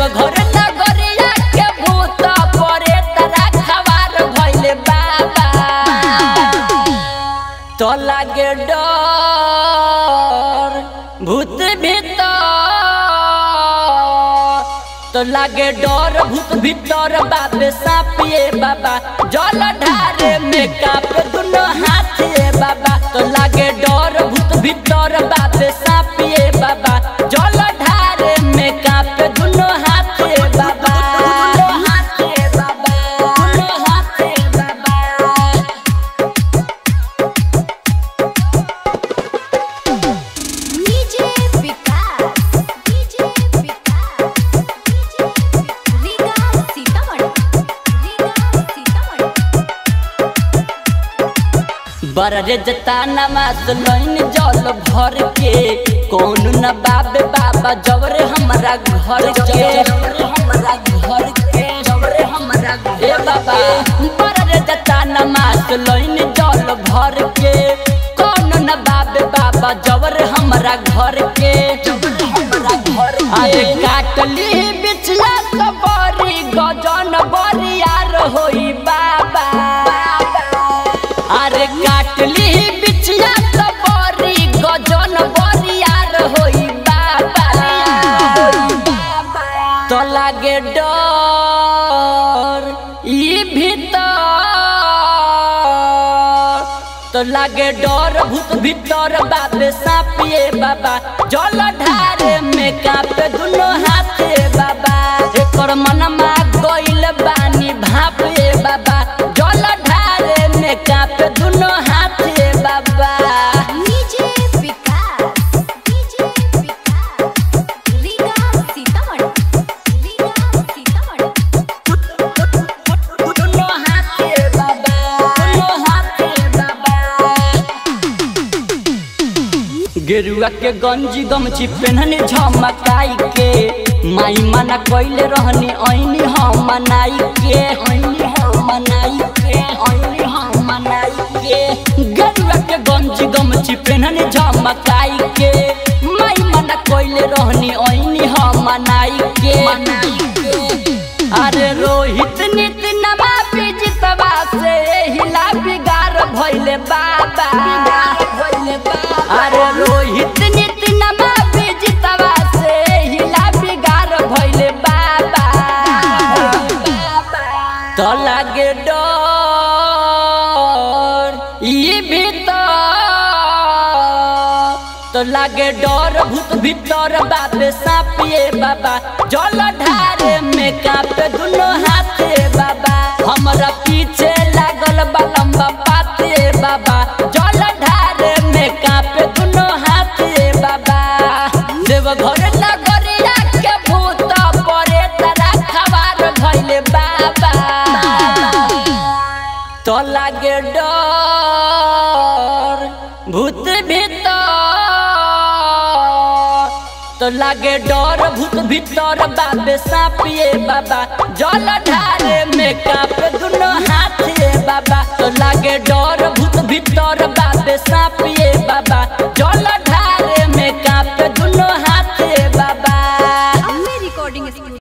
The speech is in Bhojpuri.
देवघर नगरिया के भूत परे तरा खवार भइले बाबा तो लागे डर भूत भीतर तो लागे डर भूत भीतर बाबे सापिए बाबा जल ढारे में कापे दुनो हाथे बाबा तो लागे डर भूत भीतर बाबे सापिए बाबा जल ढारे में कापे दुनो हाथे बाबा दुनो हाथे बाबा दुनो हाथे बाबा DJ Vikas DJ Vikas DJ Riga Sitamarhi Riga Sitamarhi बररे जता नमाज लइन जल भर के कौन न बाबे बाबा जबरे हमरा घर के हमरा घर के जबरे हमरा ए बाबा बररे जता नमाज लइन जल भर के कौन न बाबे बाबा जबरे हमरा घर के जबरे हमरा घर आए काटली बिचला तो बड़ी गजन बरियार होई बाबा अरे काटली बिचिया तो बड़ी गजन बरियार होई बाबा तो लागे डर ई भीतर तो लागे डर भूत भीतर बाबे सापिए बाबा जल ढारे में कापे दुनो हाथे बाबा एकर मनमा गइल बानी भापे बाबा जल ढारे में कापे दुनो हाथे बाबा डीजे विकास डीजे विकास रीगा सीतामढ़ी रीगा सीतामढ़ी दुनो हाथे बाबा दुनो हाथे बाबा गेरुआ के गंजी गमछी पेनहनी झमकाई के माई मना कइले रहनी ऐनी हम मनाई के ऐनी हम मनाई के ऐनी हम मनाई के गेरुआ के गंजी गमछी पेनहनी झमकाई के माई मना कइले रहनी ऐनी हम मनाई के मनाई के अरे रोहित नित नमा जितवा से हिला बिगार भइले बाबा भइले बाबा अरे रोहित नित नमा जितवा से हिला बिगार भइले बाबा तो लागे डर ई भीतर तो लागे डर भूत भीतर बाबे सापिए बाबा जल ढारे में कापे दुनो हाथे बाबा हमरा पीछे लागल बा लंबा पाते बाबा जल ढारे में कापे दुनो हाथे बाबा देवघर नगरिया के भूत परे तरा खवार भइले बाबा तो लागे डर भूत भीतर तो लागे डर भूत भीतर बाबे सापिए बाबा जल ढारे में कापे दुनो हाथे बाबा तो लागे डर